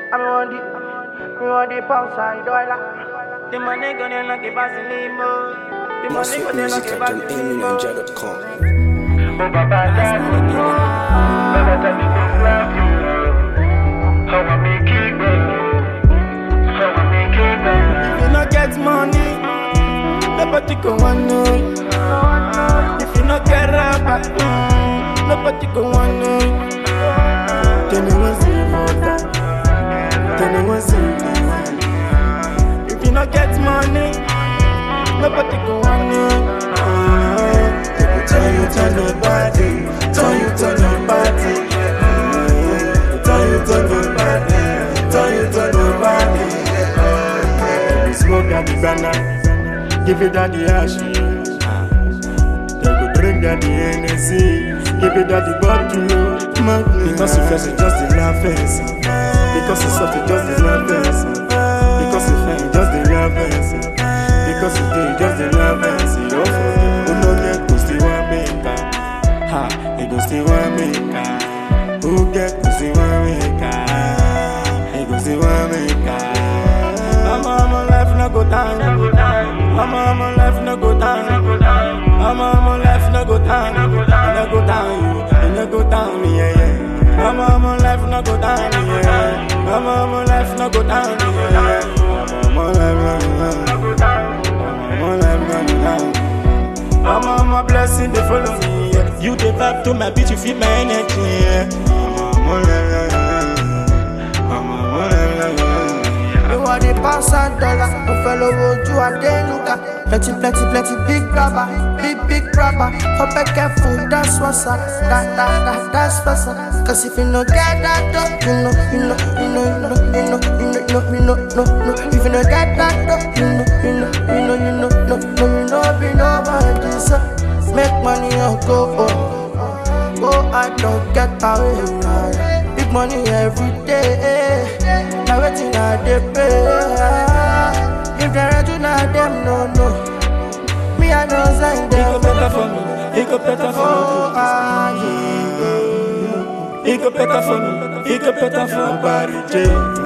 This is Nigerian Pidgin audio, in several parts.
I'm on the, I'm on the pound side, dollar. The money gonna like a basilimo. The More money sweet gonna music like at a John basilimo. Ninja.com. Oh, Baba, Daddy, Baba, Daddy, don't love you. How I make it, baby. How I make it, baby. If you no get money, nobody go want know. If you no get rapper, mm, nobody go want know. Then you want see water, then you want see water. If you no get money, nobody go want know. Uh, they go tell you to nobody, tell you to nobody. Mm, Tell you to nobody, tell you to nobody. We smoke at the banana, give it at the ash. They go drink at the Hennessy, give it at the bottle. Man, because you first, you just the laugh fancy. Because you soft, you just the laugh fancy. Because you fine, you just the laugh fancy. Because you do, you just the laugh fancy. Oh, who no get go still want make am? Ha, he go still want make am. Who get go still want make am? He go still want make am. Mama, mama, life no go down. Mama, mama, life no go down. Mama, mama, life no go down. It no go down, you. It no go down, yeah, yeah. Mama, mama, life no go down, yeah. Mama, mama, life no go down, yeah. Mama, life no go down. Mama, life no go down. Mama, mama, blessing they follow me. Yeah. You the vibe to my beat, you feel my energy. Yeah. Mama, life no go down. Mama, life no go down. You want the pounds and dollar, mo fẹ́ lówó ojú Adéluka. Plenty plenty plenty big rubber, big big rubber. For be careful, that's what's up, that that that that's what's up. Cause if you no get that dough, you know, you know, you know, you know, you know, you know, you know, no, no. If you no get that dough, you know, you know, you know, you know, no, no, you know, be nobody. So make money or go home. Go I don't get away. Big money every day. Now waiting I dey pay. If they do not them no no. Me I know sign It them. go better for me. It go better for Oh me. ah yeah. It go better for me. It go better for Barry J.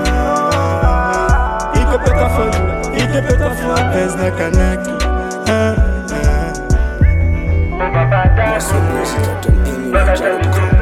It go better for you. It go better for Ezra Kanaki. Ah, ah. More sweet music at John Ninja.com.